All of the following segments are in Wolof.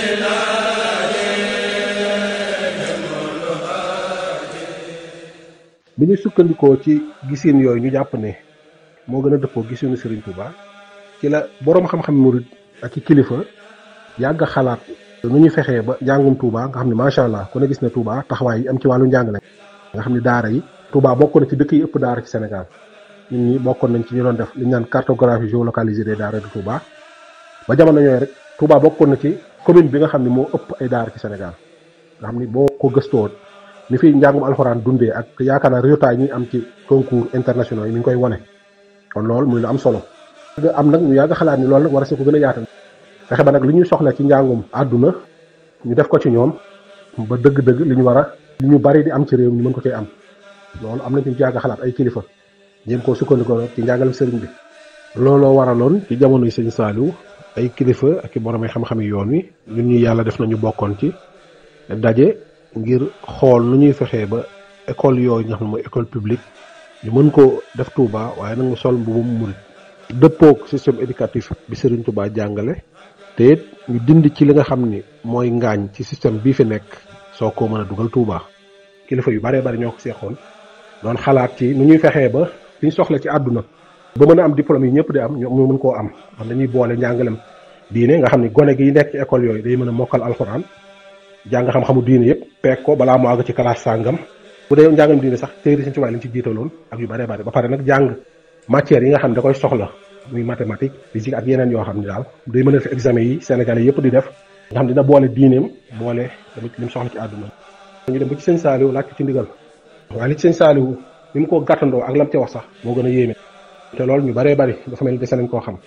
bi ñu sukkandikoo ci gisin yooyu ñu jàpp ne moo gën a dëppoo gisinu Serigne Touba ci la boroom xam-xam murid ak ci kilifa yàgg xalaat nu ñuy fexee ba njàngum Touba nga xam ne macha allah ku ne gis ne Touba taxawaay yi am ci wàllu njàngale nga xam ne daara yi Touba bokk na ci dëkk yi ëpp daara ci Sénégal ñun ñi bokkoon nañ ci ñu doon def li ñu naan cartographie géolocalisée des daara de Touba ba jamono yooyu rek Touba bokkoon na ci commune bi nga xam ne moo ëpp ay daara ci Sénégal nga xam ni boo ko gëstoo ni fi njàngum alxuraan dundee ak yaakaar naa résultat yi ñuy am ci concours internationaux yi mi ngi koy wane kon loolu muy lu am solo. am nag ñu yàgg xalaat ni loolu nag war a si ko gën a yaatal fexe ba nag li ñuy soxla ci njàngum àdduna ñu def ko ci ñoom ba dëgg-dëgg li ñu war a li ñu bari di am ci réew ñu mën ko cee am loolu am nañ ci yàgg xalaat ay kilifa jéem koo sukkandikoo ci njàngalem sëriñ bi. looloo waraloon ci jamono yi sëñ Saliou ay kilifa ak i borom xam-xam yoon wi ñun ñi yàlla def nañu bokkoon ci daje ngir xool nu ñuy fexee ba école yooyu nga xam ne mooy école publique ñu mën ko def Touba waaye nag mu sol mbubum murit dëppoog système éducatif bi Serigne Touba jàngale te it ñu dindi ci li nga xam ni mooy ngaañ ci système bii fi nekk soo ko mën a dugal Touba. kilifa yu baree bari ñoo ko seexoon doon xalaat ci nu ñuy fexee ba fi ñu soxla ci àdduna ba mën a am diplôme yi ñëpp di am ñu mën koo am xam dañuy boole njàngalem diine nga xam ni gone gi nekk ci école yooyu day mën a mokkal alxuraan jàng xam-xamu diine yëpp peeg ko balaa mu àgg ci classe sàngam bu dee njàngam diine sax téere Sëriñ Tuubaa lañ ci jiitaloon ak yu baree bari ba pare nag jàng matières yi nga xam ne da koy soxla muy mathématique physique ak yeneen yoo xam ne daal day mën a def examen yi Sénégalais yëpp di def nga xam dina boole diineem boole tamit li mu soxla ci àdduna ñu dem ba ci Sëñ Saaliw laaj ko ci ndigal waaye li ci Sëñ Saaliw ni mu ko gàttandoo ak lam ca wax sax moo gën a yéeme te loolu ñu baree bari dafa mel ni dese nañ koo xam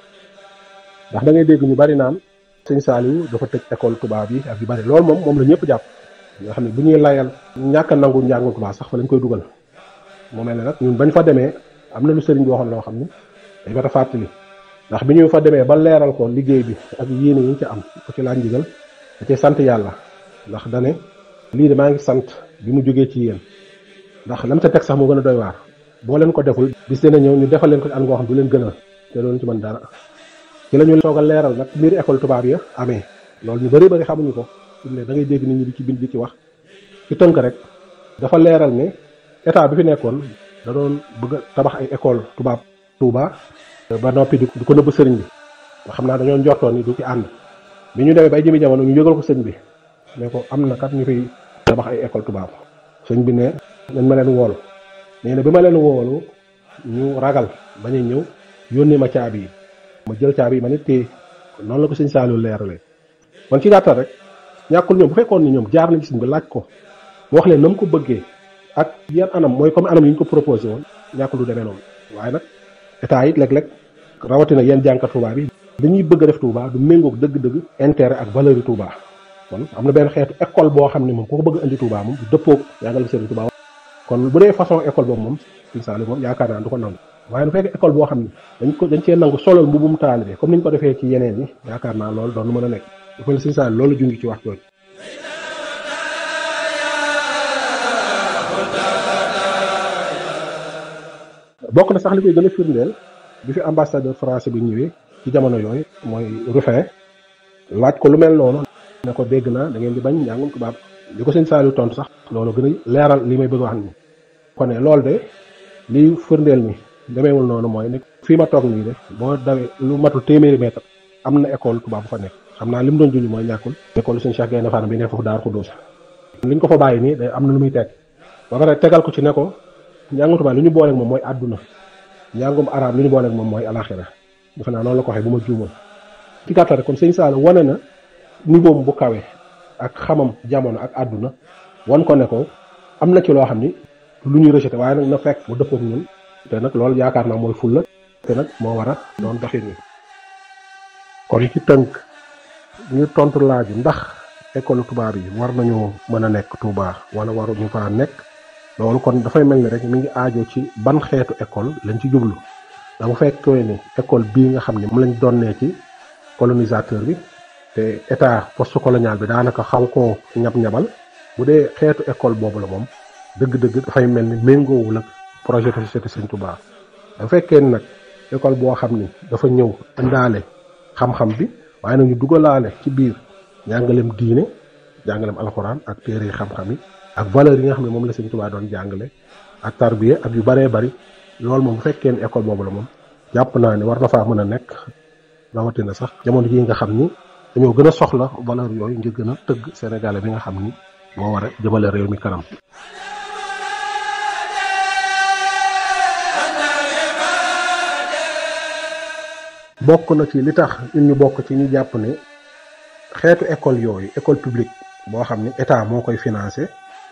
ndax da ngay dégg ñu bari naan Sëñ Saaliw dafa tëj école tubaab yi ak yu bari loolu moom moom la ñëpp jàpp nga xam ne bu ñuy layal ñàkk a nangu njàngu tubaab sax fa lañ koy dugal moo mel ne nag ñun bañ fa demee am na lu sëriñ bi waxoon loo xam ne dañ ko ta fàttali ndax bi ñu fa demee ba leeral ko liggéey bi ak yéene yi ñu ci am ko ci laaj ndigal da cee sant yàlla ndax dane lii de maa ngi sant bi mu jógee ci yéen ndax lam ca teg sax moo gën a doy waar boo leen ko deful bis dina ñëw ñu defal leen ko ci an ngoo xam du leen gënal te loolu ci mën dara ci la ñu soog a leeral nag mbir école tubaab ya amee loolu ñu bëri bëri xamuñu ko ne da ngay dégg nit ñi di ci bind di ci wax ci tënk rek dafa leeral ne état bi fi nekkoon da doon bëgg a tabax ay école tubaab Touba ba noppi di ko nëbb sëriñ bi nga xam naa dañoo njortoon ni du ci ànd bi ñu demee bay jëmi jamono ñu yëgal ko sëñ bi ne ko am na kat ñu fiy tabax ay école tubaab sëñ bi ne nañ ma leen woolu nee na bi ma leen woolu ñu ragal bañ a ñëw yónnee ma caabi yi ma jël caabi yi ma nit téye noonu la ko sëñ Saliou leeralee kon ci gàttal rek ñàkkul ñoom bu fekkoon ni ñoom jaar nañ sëñ bi laaj ko wax leen na mu ko bëggee ak yan anam mooy comme anam yi ñu ko proposé woon ñàkkul du demee noonu waaye nag état it léeg-léeg rawatina yenn jànkat Touba bi dañuy bëgg a def Touba du méngoog dëgg-dëgg intérêt ak valeur yi Touba kon am na benn xeetu école boo xam ne moom ku ko bëgg indi Touba moom du dëppoog jàngal Sëriñ Touba kon bu dee façon école boobu moom Sëriñ Saliou moom yaakaar naa du ko nangu waaye bu fekkee école boo xam ne dañ ko dañ cee nangu solol mbubum taalibe comme niñ ko defee ci yeneen yi yaakaar naa loolu doon mën a nekk dafa ne Sëriñ Saliou loolu jungi ci wax jooju bokk na sax li koy gën a firndeel bi fi ambassadeur français bi ñëwee ci jamono yooyu mooy Ruffin laaj ko lu mel noonu ne ko dégg naa da ngeen di bañ njàngum tubaab li ko sëñ Saliou tontu sax loolu gën a leeral li may bëgg wax ni kon ne loolu de liy firndeel ni demeewul noonu mooy ne fii ma toog nii de boo dawee lu matul téeméeri mètre am na école tubaab bu fa nekk xam naa li mu doon junj mooy ñàkkul école suñu Cheikh Gaïndé Fatma bi nekk foofu Daaru Xudoos liñ ko fa bàyyi nii day am na lu muy teg ba pare tegal ko ci ne ko njàngum tubaab li ñu booleeg moom mooy àdduna njàngum arab li ñu booleeg moom mooy alaxira defe naa noonu la ko waxee bu ma juumal ci gàttal rek kon sëñ Saliou wane na niveau bu kawe ak xamam jamono ak àdduna wan ko ne ko am na ci loo xam ni lu ñuy rejeté waaye nag na fekk mu dëppook ñun te nag loolu yaakaar naa mooy fulla te nag moo war a doon doxin wi kon ci tënk ñu tontu laaj ndax école tubaab yi war nañu mën a nekk Touba wala waruñu faa nekk loolu kon dafay mel ni rek mi ngi aajo ci ban xeetu école lañ ci jublu da bu fekkee ni école bii nga xam ne mu lañ donnee ci colonisateur bi te état post colonial bi daanaka xaw koo ñab-ñabal bu dee xeetu école boobu la moom dëgg-dëgg dafay mel ni méngoowul ak projet de société Sëñ Touba da fekkee ni nag école boo xam ni dafa ñëw indaale xam-xam bi waaye nag ñu dugalaale ci biir njàngaleem diine jàngaleem alxuraan ak téere xam-xam yi ak valeur yi nga xam ne moom la sëñ Tuubaa doon jàngale ak tarbiya ak yu bëree bëri loolu moom bu fekkee ne école boobu la moom jàpp naa ne war na faa mën a nekk rawatina sax jamono ji nga xam ni dañoo gën a soxla valeur yooyu ngir gën a tëgg sénégalais bi nga xam ni moo war a jëmale réew mi kanam. bokk na ci li tax ñun ñu bokk ci ñu jàpp ne xeetu école yooyu école publique boo xam ni état moo koy financé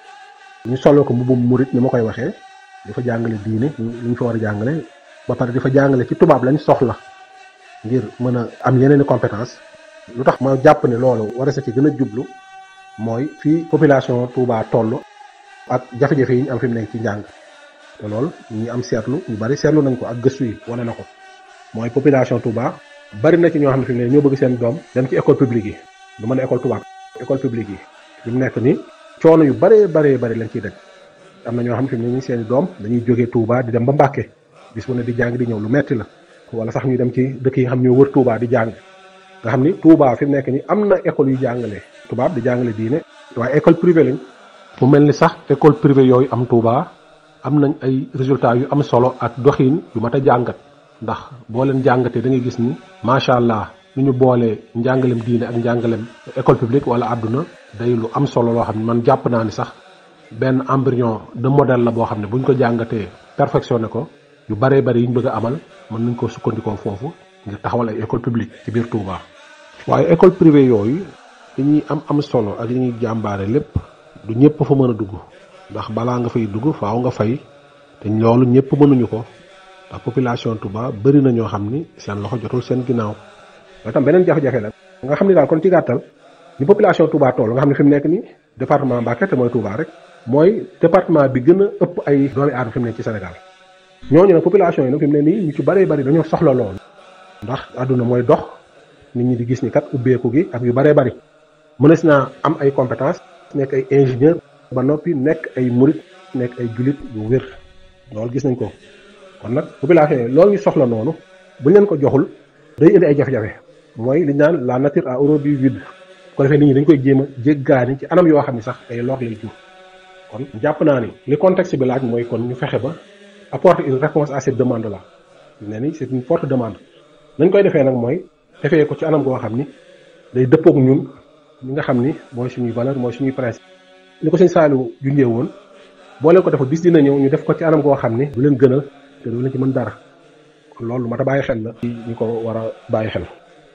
ñu solo ko mbubum murit ni ma koy waxee di fa jàngale diine li ñu fa war a jàngale ba pare di fa jàngale ci tubaab lañ soxla ngir mën a am yeneen i compétence lu tax ma jàpp ne loolu war a sa ci gën a jublu mooy fii population Touba toll ak jafe-jafe yi ñu am fi mu nekk ci njàng te loolu ñu am seetlu ñu bari seetlu nañ ko ak gëstu yi wane na ko mooy population Touba bari na ci ñoo xam ne fi mu ne ñoo bëgg seen doom dem ci école publique yi du mën a école tubaab école publique yi fi mu nekk ni coono yu bëree bëree bëri lañ ciy daj am na ñoo xam ne fi mu ne nii seen doom dañuy jógee Touba di dem ba Mbàkke bis bu ne di jàng di ñëw lu metti la wala sax ñu dem ci dëkk yi nga xam ñoo wër Touba di jàng nga xam ni Touba fi mu nekk ni am na école yu jàngale tubaab di jàngale diine waaye école privée lañ mu mel ni sax école privée yooyu am Touba am nañ ay résultats yu am solo ak doxin yu mat a jàngat ndax boo leen jàngatee da ngay gis ni macha allah nu ñu boolee njàngalem diine ak njàngalem école publique wala àdduna day lu am solo loo xam ne man jàpp naa ni sax benn embryon de modèle la boo xam ne buñ ko jàngatee perfectionné ko yu baree bari yi ñu bëgg a amal mën nañ koo sukkandikoo foofu ngir taxawal ay école publique ci biir Touba. waaye école privée yooyu li ñuy am am solo ak li ñuy jàmbaare lépp du ñëpp fa mën a dugg ndax balaa nga fay dugg faaw nga fay te loolu ñëpp mënuñu ko. ndax population Touba bëri na ñoo xam ni seen loxo jotul seen ginnaaw loolu tam beneen jafe-jafe la nga xam ni daal kon ci gàttal ni population Touba toll nga xam ne fi mu nekk ni département Mbacké te mooy Touba rek mooy département bi gën a ëpp ay doomi aadama fi mu ne ci Sénégal ñooñu nag population yi nag fi mu ne nii ñu ci bëree bëri dañoo soxla lool ndax àdduna mooy dox nit ñi di gis ni kat ubbeeku gi ak yu bëree bëri mënees naa am ay compétence nekk ay ingénieur ba noppi nekk ay murit nekk ay julit yu wér loolu gis nañ ko kon nag population yi loolu ñu soxla noonu buñ leen ko joxul day indi ay jafe-jafe mooy li ñu naan la nature a horreur du vide ko defee nit ñi dañ koy jéem a jéggaani ci anam yoo xam ne sax ay lor lay jur kon jàpp naa ni li contexte bi laaj mooy kon ñu fexe ba apporter une réponse à cette demande là ne ni c'est une forte demande nañ koy defee nag mooy defee ko ci anam goo xam ni day dëppook ñun ñi nga xam ni mooy suñuy valeur mooy suñuy principe ni ko sëñ Saliou junjee woon boo leen ko defa bis dina ñëw ñu def ko ci anam goo xam ni du leen gënal te doo leen ci mën dara kon loolu mat a bàyyi xel la ci ñi ko war a bàyyi xel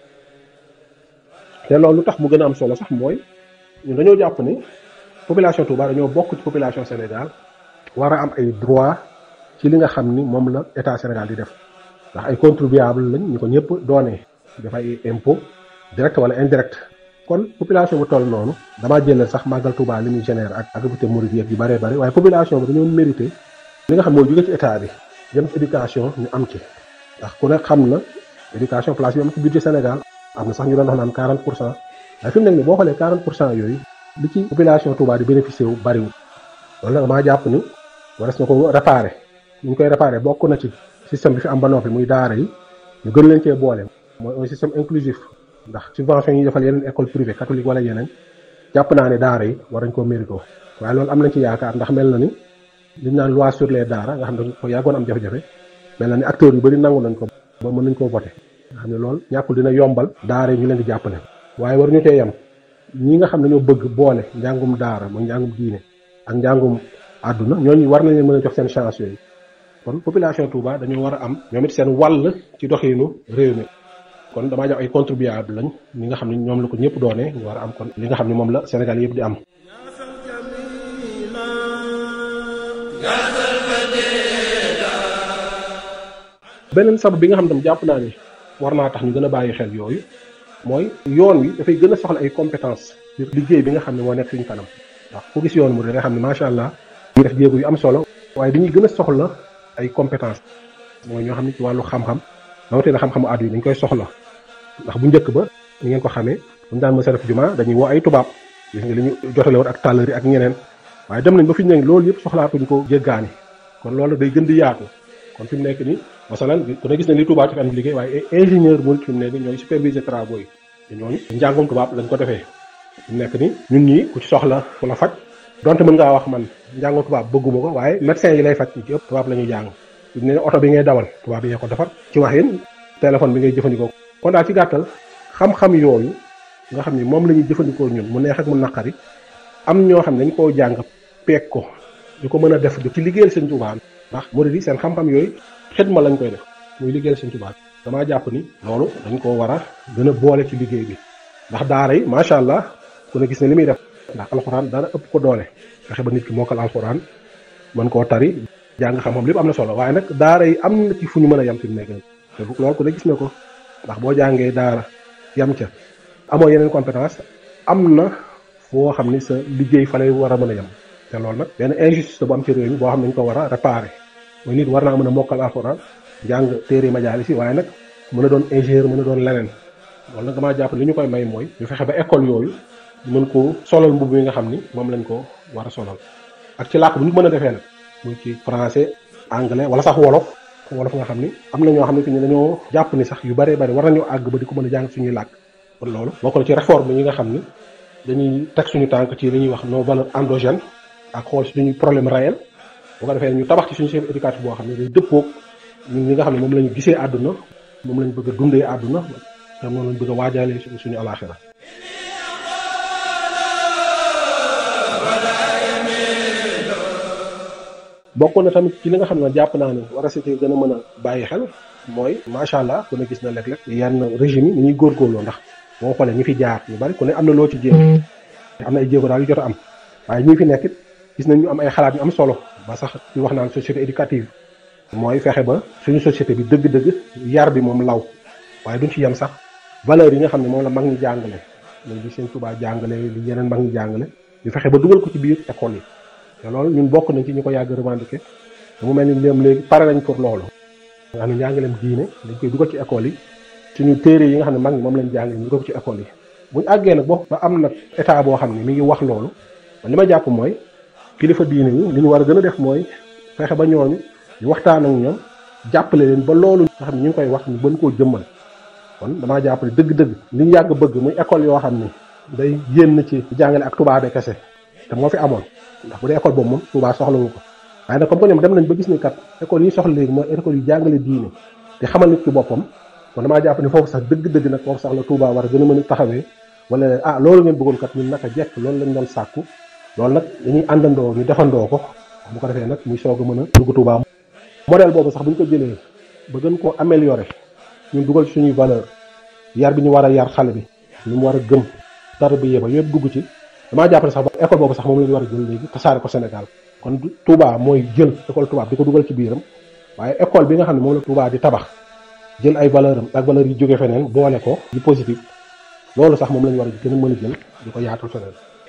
te loolu lu tax mu gën a am solo sax mooy ñun dañoo jàpp ni population Touba dañoo bokk ci population Sénégal war a am ay droit ci li nga xam ni moom la état Sénégal di def ndax ay contribuable lañ ñu ko ñëpp doonee dafay ay impôt direct wala indirect kon population bu toll noonu damaa jëlal sax màggal Touba li muy génère ak activité mouride yu bëree bëri waaye population bi dañoo mérité li nga xam mooy jóge ci état bi jëm ci éducation ñu am ci ndax ku ne xam na éducation place bi am ci budget Sénégal am na sax ñu doon wax naan 40 pour cent waaye fi mu nekk nii boo xoolee 40 pour cent yooyu li ci population Touba di bénéficier wu bariwul loolu nag maa jàpp ni waras na ko réparé ñu ngi koy réparé bokk na ci système bi fi am ba noppi muy daara yi ñu gën leen cee boole mooy un système inclusif ndax subvention yi defal yeneen école privée catholique wala yeneen jàpp naa ne daara yi war nañ koo mérito waaye loolu am nañ ci yaakaar ndax mel na ni li ñu naan loi sur les daara nga xam ne dañ ko yàggoon am jafe-jafe mel na ni acteurs yu bëri nangu nañ ko ba mën nañ koo voté nga xam ne loolu ñàkkul dina yombal daara yi ñu leen di jàppale waaye war ñu cee yem ñi nga xam ne ñoo bëgg boole njàngum daara mooy njàngum diine ak njàngum àdduna ñooñu war nañ leen mën a jox seen chance yooyu kon population Touba dañoo war a am ñoom it seen wàll ci doxinu réew mi kon damaa jox ay contribuable lañ ñi nga xam ne ñoom la ko ñëpp doone ñu war a am kon li nga xam ne moom la Sénégal yëpp di am beneen sabab bi nga xam ne tam jàpp naa ni war naa tax ñu gën a bàyyi xel yooyu mooy yoon wi dafay gën a soxla ay compétence ci liggéey bi nga xam ne moo nekk suñu kanam ndax ku gis yoon mu da nga xam ne macha allah ñu def jéego yu am solo waaye dañuy gën a soxla ay compétence mooy ñoo xam ne ci wàllu xam-xam rawatina xam-xamu àddu yi dañ koy soxla ndax bu njëkk ba ni ngeen ko xamee buñu daan mësa def juma dañuy woo ay tubaab gis nga li ñu jotale woon ak tàllari ak ñeneen waaye dem nañ ba fi ñu ne loolu yëpp soxlaatuñ ko jéggaani kon loolu day gën di yaatu kon fi mu nekk ni masalan dana gis ne li tubaab ci am liggéey waaye ingénieur mu fi mu nekk ni ñooy superviser travaux yi te ñooñu njàngum tubaab lañ ko defee nekk ni ñun ñii ku ci soxla ku la faj donte mën ngaa wax man njàngu tubaab bëgguma ko waaye médecin yi lay faj ñu ci ëpp tubaab la ñuy jàng ne oto bi ngay dawal tubaab yi ko defar ci waxin téléphone bi ngay jëfandikoo kon daal ci gàttal xam-xam yooyu nga xam ni moom la ñuy jëfandikoo ñun mu neex ak mu naqari am ñoo xam ne dañ koo jàng peeg ko di ko mën a def ci liggéeyal seen Tuubaa ndax murid yi seen xam-xam yooyu xidma lañ koy def muy liggéeyal seen Tuubaa damaa jàpp ni loolu dañ koo war a gën a boole ci liggéey bi ndax daara yi macha allah ku ne gis ne li muy def ndax alxuraan dara ëpp ko doole fexe ba nit ki mokkal alxuraan mën koo tari jàng xam-xam lépp am na solo waaye nag daara yi am na ci fu ñu mën a yem fi mu nekk te bu loolu ku ne gis na ko ndax boo jàngee daara yam ca amoo yeneen compétence am na foo xam ni sa liggéey fa lay war a mën a yem te loolu nag benn injustice bu am ci réew mi boo xam ne dañ ko war a réparer mooy nit war naa mën a mokkal alxuraan jàng téere majaalis yi waaye nag mën a doon ingénieur mën a doon leneen loolu nag damaa jàpp li ñu koy may mooy ñu fexe ba école yooyu mën ko solal mbubb mi nga xam ni moom lañ ko war a solal ak ci làkk bu ñu mën a defee nag muy ci français anglais wala sax wolof wolof nga xam ni am na ñoo xam ne fi ñu dañoo jàpp ni sax yu bëree bëri war nañoo àgg ba di ko mën a jàng suñuy làkk kon loolu bokk na ci réforme yi nga xam ni dañuy teg suñu tànk ci li ñuy wax nos valeurs endogènes ak xool suñuy problème réel bu ko defee ñu tabax ci suñu système éducatif boo xam ne day dëppoog ñun ñi nga xam ne moom la ñu gisee àdduna moom lañ bëgg a dundee àdduna te moom lañ bëgg a waajalee suñu alaxira bokk na tamit ci li nga xam ne jàpp naa ne war a si gën a mën a bàyyi xel mooy macha allah ku ne gis na léeg-léeg yenn régime yi ni ñuy góorgóorloo ndax boo xoolee ñi fi jaar ñu bari ku ne am na loo ci jéem am na ay jéego daal yu jot a am waaye ñi fi nekk it gis nañ ñu am ay xalaat yu am solo ba sax di wax naan société éducative mooy fexe ba suñu société bi dëgg-dëgg yar bi moom law waaye duñ ci yem sax valeur yi nga xam ne moom la mag ñi jàngale loolu li seen Tuubaa jàngale li yeneen mag ñi jàngale ñu fexe ba dugal ko ci biir école yi te loolu ñun bokk nañ ci ñu ko yàgg revendiquer te mu mel ni ñoom léegi pare nañ pour loolu nga xam ne njàngaleem diine dañ koy dugal ci école yi suñu téere yi nga xam ne mag ñi moom lañ jàngale ñu dugal ko ci école yi buñ àggee nag boo ba am nag état boo xam ne mi ngi wax loolu li ma jàpp mooy kilifa diine ñi li ñu war a gën a def mooy fexe ba ñooñu ñu waxtaan ak ñoom jàppale leen ba loolu nga xam ne ñu ngi koy wax ñu bën koo jëmmal kon damaa jàpp ne dëgg-dëgg li ñu yàgg bëgg muy école yoo xam ni day génn ci jàngale ak tubaabe kese te moo fi amoon ndax bu dee école boobu moom Touba soxlawu ko waaye nag comme que ñoom dem nañ ba gis ni kat école yi soxla léegi mooy école yu jàngale diine te xamal nit ki boppam kon damaa jàpp ne foofu sax dëgg-dëgg nag foofu sax la Touba war a gën a mën a taxawee wala ah loolu ngeen bëggoon kat ñun naka jekk loolu lañ doon sàkku loolu nag dañuy àndandoo ñu defandoo ko bu ko defee nag muy soog a mën a dugg Touba modèle boobu sax bu ñu ko jëlee ba gën koo améliorer ñun dugal ci suñuy valeur yar bi ñu war a yar xale bi ñu mu war a gëm tarbiya ba yëpp dugg ci damaa jàpp ne sax ba école boobu sax moom la ñu war a jël léegi tasaare ko Sénégal kon Touba mooy jël école tubaab di ko dugal ci biiram waaye école bi nga xam ne moom la Touba di tabax jël ay valeur am ak valeur yi jóge feneen boole ko yu positif loolu sax moom la ñu war a gën a mën a jël di ko yaatal feneen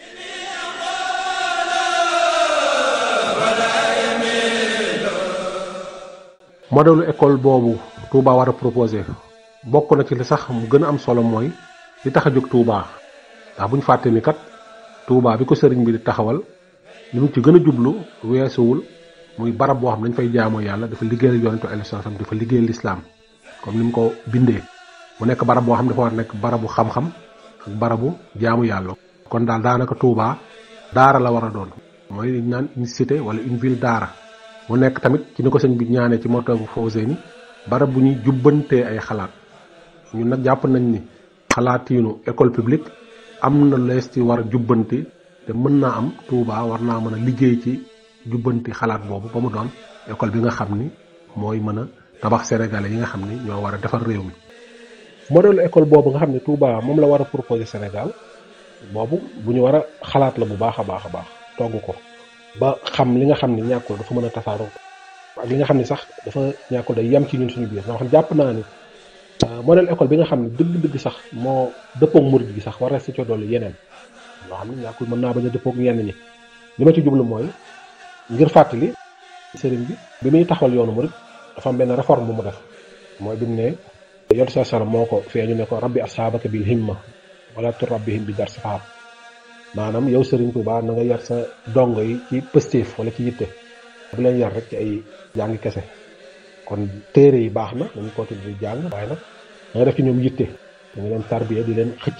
modèle école boobu Touba war a proposé bokk na ci li sax mu gën a am solo mooy li tax a jóg Touba ndax bu ñu fàtte ni kat Touba bi ko sëriñ bi di taxawal li mu ci gën a jublu weesuwul muy barab boo xam dañ fay jaamoo yàlla dafa liggéeyal yonentu alayhi salaam dafa liggéeyal lislaam comme ni mu ko bindee mu nekk barab boo xam dafa war nekk barabu xam-xam ak barabu jaamu yàlla. kon daal daanaka Touba daara la war a doon mooy li ñu naan une cité wala une ville daara mu nekk tamit ci ni ko sëñ bi ñaanee ci moto bu Fawzeyni barab bu ñuy jubbantee ay xalaat ñun nag jàpp nañ ni xalaatiinu école publique am na lees ci war a jubbanti te mën naa am Touba war naa mën a liggéey ci jubbanti xalaat boobu ba mu doon école bi nga xam ni mooy mën a tabax sénégalais yi nga xam ni ñoo war a defar réew mi. modèle école boobu nga xam ne Touba moom la war a proposer Sénégal boobu bu ñu war a xalaat la bu baax a baax a baax togg ko ba xam li nga xam ni ñàkkul dafa mën a tasaaroo ak li nga xam ni sax dafa ñàkkul day yem ci ñun suñu biir nga xam jàpp naa ni modèle école bi nga xam ne dëgg-dëgg sax moo dëppoog murid gi sax war na si co dolli yeneen loo xam ne ñàkkul mën naa bañ a dëppoog ñenn ñi li ma ci jublu mooy ngir fàttali sëriñ bi bi muy taxawal yoonu murid dafa am benn réforme bu mu def mooy bi mu ne yontu sa salam moo ko feeñu ne ko rabbi asxaabaka bil himma wala tu rabbihim bi dar safaar maanaam yow sëriñ Tuubaa na nga yar sa dongo yi ci pëstéef wala ci yitte bu leen yar rek ci ay jàngi kese kon téere yi baax na dañu continuer di jàng waaye nag da nga def ci ñoom yitte da nga leen tarbiya di leen xëcc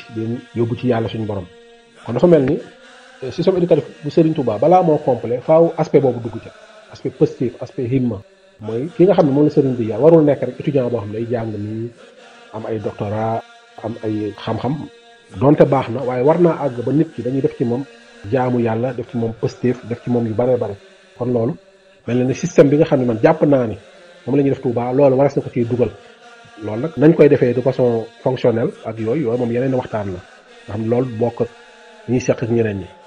di leen yóbbu ci yàlla suñu borom kon dafa mel ni système éducatif bu Serigne Touba balaa moo complet faaw aspect boobu dugg ca aspect positif aspect himma mooy ki nga xam ne moom la Serigne bi yar warul nekk rek étudiant boo xam ne day jàng nii am ay doctorat am ay xam-xam donte baax na waaye war naa àgg ba nit ki dañuy def ci moom jaamu yàlla def ci moom positif def ci moom yu bare bare kon loolu mel na ni système bi nga xam ne man jàpp naa ni moom la ñuy def Touba loolu waras na ko ciy dugal loolu nag nañ koy defee de façon fonctionnelle ak yooyu yooyu moom yeneen waxtaan la nga xam ne loolu bokk ak ñuy seq ak ñeneen ñi.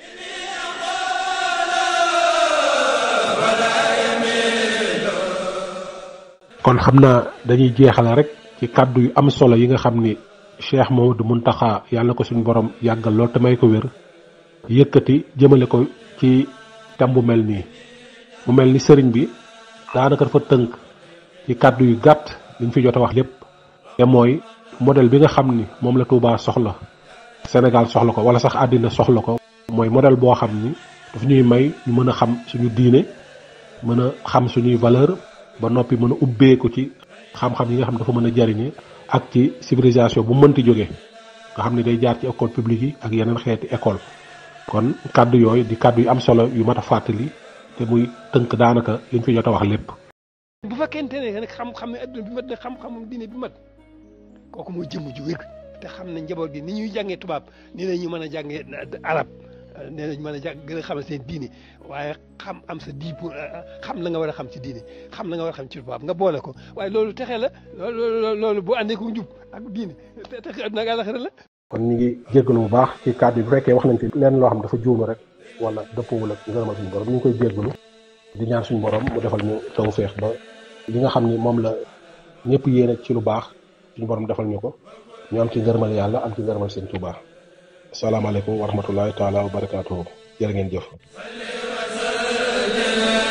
kon xam naa dañuy jeexale rek ci kàddu yu am solo yi nga xam ni Cheikh Mamadou Mountakha yàlla ko suñu borom yàggal lool te may ko wér yëkkati jëmale ko ci thème bu mel nii mu mel ni sëriñ bi daanaka dafa tënk ci kàddu yu gàtt liñ fi jot a wax lépp te mooy modèle bi nga xam ni moom la Touba soxla Sénégal soxla ko wala sax àddina soxla ko mooy modèle boo xam ni daf ñuy may ñu mën a xam suñu diine mën a xam suñuy valeur ba noppi mën a ubbeeku ci xam-xam yi nga xam dafa mën a jariñe ak ci civilisation bu mënti jóge nga xam ni day jaar ci école publique yi ak yeneen xeeti école kon kàddu yooyu di kàddu yu am solo yu mat a fàttali te muy tënk daanaka liñ fi jot a wax lépp. bu fekkente ne nag xam-xam ne adduna bi mat na xam-xamum diine bi mat kooku mooy jëmm ju wér te xam ne njaboot gi ni ñuy jàngee tubaab ni la ñu mën a jàngee arab nee nañ mën a jàng gën a xamal seen diine waaye xam am sa di pour xam la nga war a xam ci diine xam la nga war a xam ci tubaab nga boole ko waaye loolu texe la loolu loolu bu àndee ko njub ak diine te texe adduna ak àllaxira la kon ñu ngi jéggalu bu baax ci kàddu yi bu fekkee wax nañ fi leen loo xam dafa juunu rek wala dëppwul ak ngërëmal suñu borom ñu ngi koy jéggalu di ñaan suñu borom mu defal ñu tawfeex ba li nga xam ni moom la ñëpp yéene ci lu baax suñu borom defal ñu ko ñu am ci ngërëmal yàlla am ci ngërëmal seen Tuubaa asalaamaaleykum wa rahmatullahi taala wa barakaatuhu jërë ngeen jëf